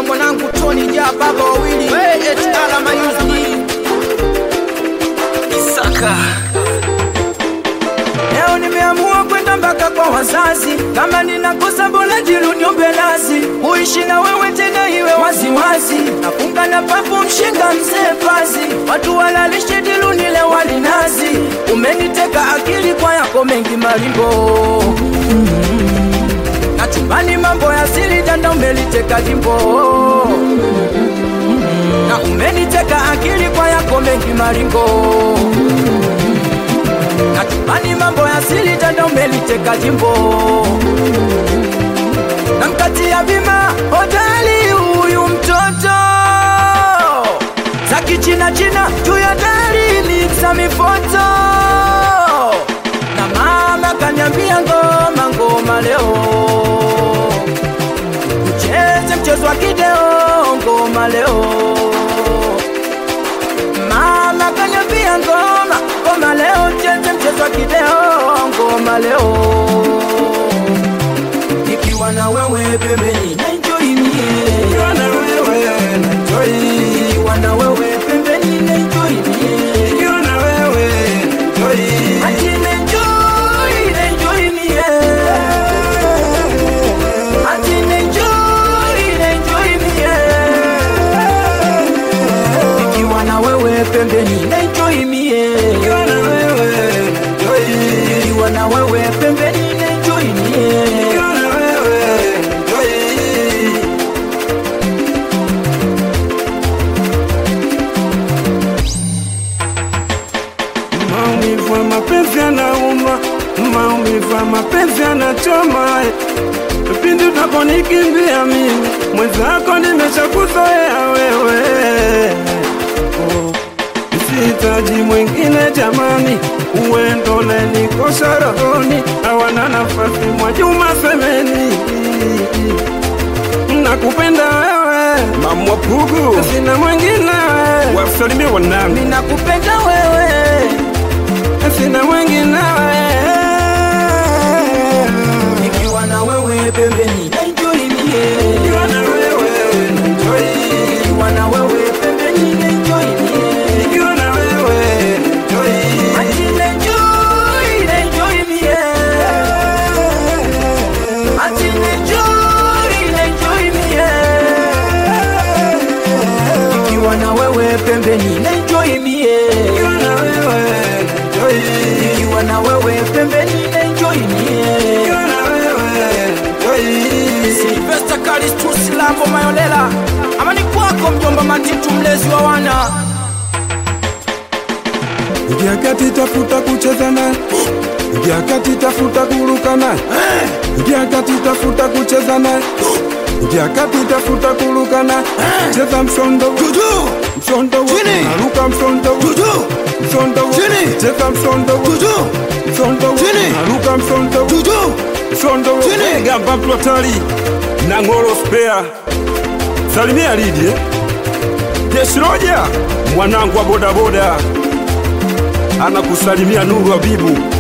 mwanangu Tony ja baba wawili hey, HR Mayuzi Isaka Leo nimeamua kwenda mpaka kwa wazazi, kama ninakosa bora jiruniombe lazi, uishi na wewe tena iwe waziwazi, nafunga na papu mshinga mzee pazi, watu walalishe dilunile walinazi, umeniteka akili kwa yako mengi malimbo na chumbani mambo ya siri danda umeliteka jimbo na umeniteka akili kwa yako mengi maringo na chumbani mambo ya siri danda umeliteka jimbo na mkati ya bima hodali huyu mtoto za kichina china juu ya dari miksa mifoto na mama kanyambia ngoma ngoma leo ucheze mchezo wa kideo ngoma leo mama kanyambia ngoma ngoma leo ucheze mchezo wa kideo ngoma leo nikiwa na wewe pembeni na enjoy mie nikiwa na wewe na enjoy nikiwa na wewe pembeni na enjoy mie nikiwa na wewe na enjoy ati na enjoy na enjoy mie ati na enjoy na enjoy mie nikiwa na wewe pembeni na enjoy mie nikiwa na wewe na enjoy nikiwa na wewe pembeni na enjoy mie nikiwa na wewe na enjoy Maumivu ya mapenzi yanauma, maumivu ya mapenzi yanachoma. Pindi utaponikimbia mimi, mwenzako nimeshakuzoea wewe. Oh, Sihitaji mwingine jamani, uwendo unanikosha rohoni, hawana nafasi mwa Juma Semeni. Nakupenda wewe, Mamwa Pugu sina mwingine wewe, wasalimie wanangu ninakupenda wewe sina mwingine wewe. nikiwa na wewe pembeni na enjoy mie Nikiwa na wewe na enjoy. nikiwa na wewe pembeni na enjoy mie Nikiwa na wewe na enjoy. ati na enjoy na enjoy mie ati na enjoy na enjoy mie nikiwa na wewe pembeni na enjoy mie Nikiwa na wewe na enjoy. nikiwa na wewe pembeni na enjoy mie Nikiwa na wewe na enjoy. Silvester Kalistus Lambo Mayolela amani kwako mjomba Matitu mlezi wa wana Ingia kati tafuta kucheza naye, ingia kati tafuta kuruka naye, ingia kati tafuta kucheza naye, ingia kati tafuta kuruka naye, cheza msondo Juju msondo Chini. naruka msondo Juju msondo Chini. cheza msondo Juju msondo Chini. naruka msondo Juju msondo Chini. gamba plotali na ngoro spare salimia lidi eh? Deshiroja mwanangu wa bodaboda anakusalimia Nuru Habibu